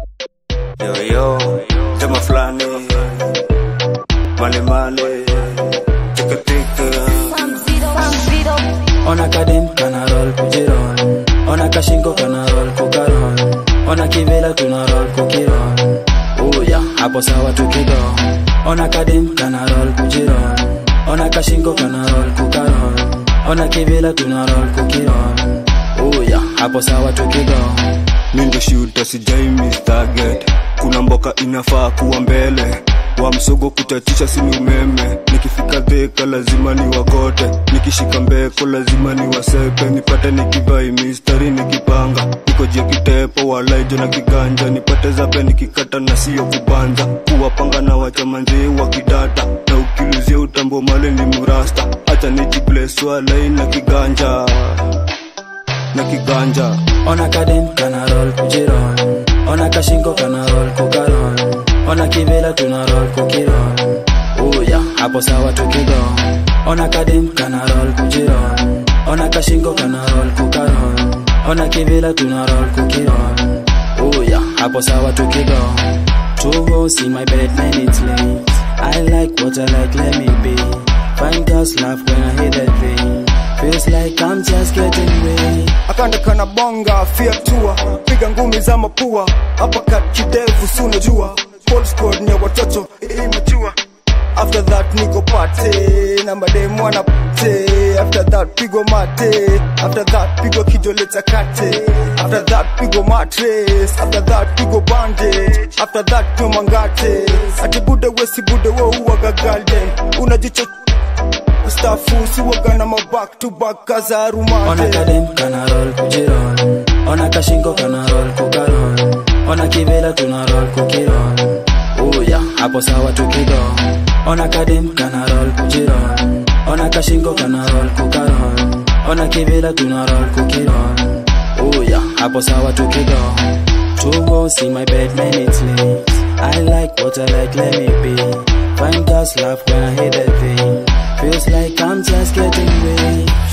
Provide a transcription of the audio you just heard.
Yo yo, tema fulani male male, tika tika. Ona kadem kana roll kujiron Ona kashingo kana roll kukaron Ona kivela tuna roll kukiron Uya, hapo sawa tukigo Ona kadem kana roll kujiron Ona kashingo kana roll kukaron Ona kivela tuna roll kukiron Uya, hapo sawa tukigo Mingo shuta sijai miss target, kuna mboka inafaa kuwa mbele wa msogo kutatisha sini umeme nikifika dheka lazima ni wakote nikishika mbeko lazima ni wasepe nipate nikivai mistari nikipanga niko jia kitepo walaijo na kiganja nipate zape nikikata na siyo kubanja kuwapanga na wachamanzee wa kidata na ukiluzia utambo male ni murasta hata nijibleswalai na kiganja na kiganja Ona kadem kana roll kujiron Ona kashingo kana roll kukaron Ona kivela tuna roll kukiron Uya, hapo sawa tukigo Ona kadem kana roll kujiron Ona kashingo kana roll kukaron Ona kivela tuna roll kukiron Uya, hapo sawa tukigo Two hoes in my bed, man, it's late I like what I like, let me be Fine girls laugh when I hear that thing Feels like I'm just getting way akanda kana bonga fiatua piga ngumi za mapua hapa kat kidevu sunajua Paul squad ni ya watoto imejua after that niko pate na mademu wanapate after that pigo mate after that pigo kijoleta kate after that pigo matres after that pigo bandage after that pigo mangate ati bude wesi bude wo uwaga galden unajicho stafu siwaga na maback to back kaza Ona rumate kadem kana roll kujiron Ona kashingo kana roll kukaron Ona kivela tuna roll kukiron Uya, hapo sawa tukigo Ona kadem kana roll kujiron Ona kashingo kana roll kukaron Ona kivela tuna roll kukiron Uya, hapo sawa tukigo Two hoes in my bed, man, it's late I like what I like, let me be Fine girls laugh when I hear that thing Feels like I'm just getting way